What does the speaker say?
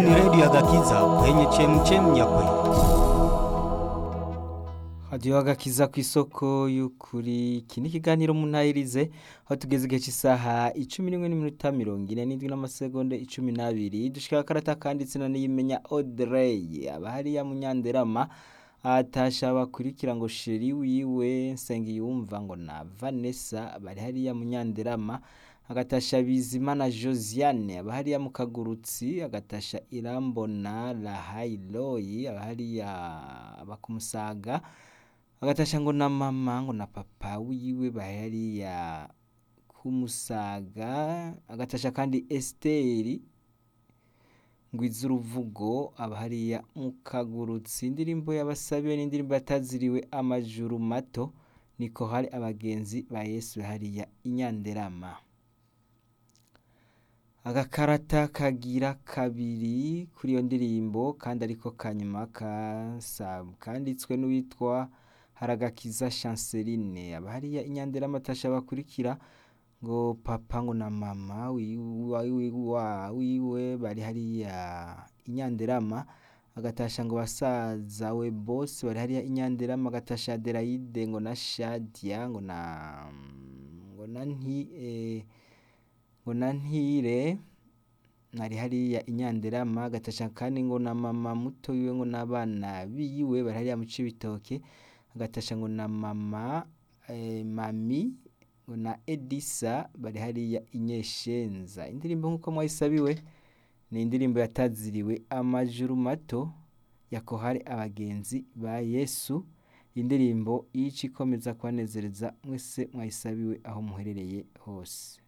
Ni redio ya Gakiza kwenye chemchem ya kweli. hadiyo agakiza ku isoko y'ukuri iki ni ikiganiro munayirize aho tugeze igihe cy'isaha icumi n'imwe n'iminota mirongo ine n'indwi n'amasegonda icumi n'abiri dushika akarata kanditse na niyimenya Audrey aba hariya munyanderama atasha bakurikira ngo sheri wiwe Nsengiyumva ngo na Vanessa bari hariya munyanderama agatasha Bizimana Josiane aba hariya mu kagurutsi agatasha Irambona Rahailoyi aba hariya bakumusaga agatasha ngo na mama ngo na papa wiwe bahariya kumusaga agatasha kandi Esteri ngwiza uruvugo aba hariya mu kagurutsi indirimbo yabasabiwe n'indirimbo yataziriwe amajuru mato niko hari abagenzi ba Yesu hariya inyanderama agakarata kagira kabiri kuri iyo ndirimbo kandi ariko kanyuma kasab kanditswe n'uwitwa haragakiza Chanceline aba hariya inyanderama atasha bakurikira ngo papa ngo na mama wiwe wiwe bari hariya inyanderama agatasha ngo basaza we bose bari hariya inyanderama agatasha Adelaide ngo na Shadia ngo na ngo na nti eh, ngo na ntire nari hariya inyanderama agatasha kandi ngo na mama muto wiwe ngo n'abana biwe bari hariya mu Cibitoke agatasha ngo na mama eh, mami ngo na Edisa bari hariya inyeshenza indirimbo nk'uko mwayisabiwe ni indirimbo yataziriwe amajuru mato yakohari abagenzi ba Yesu indirimbo yici ikomeza kubanezereza mwese mwayisabiwe aho muherereye hose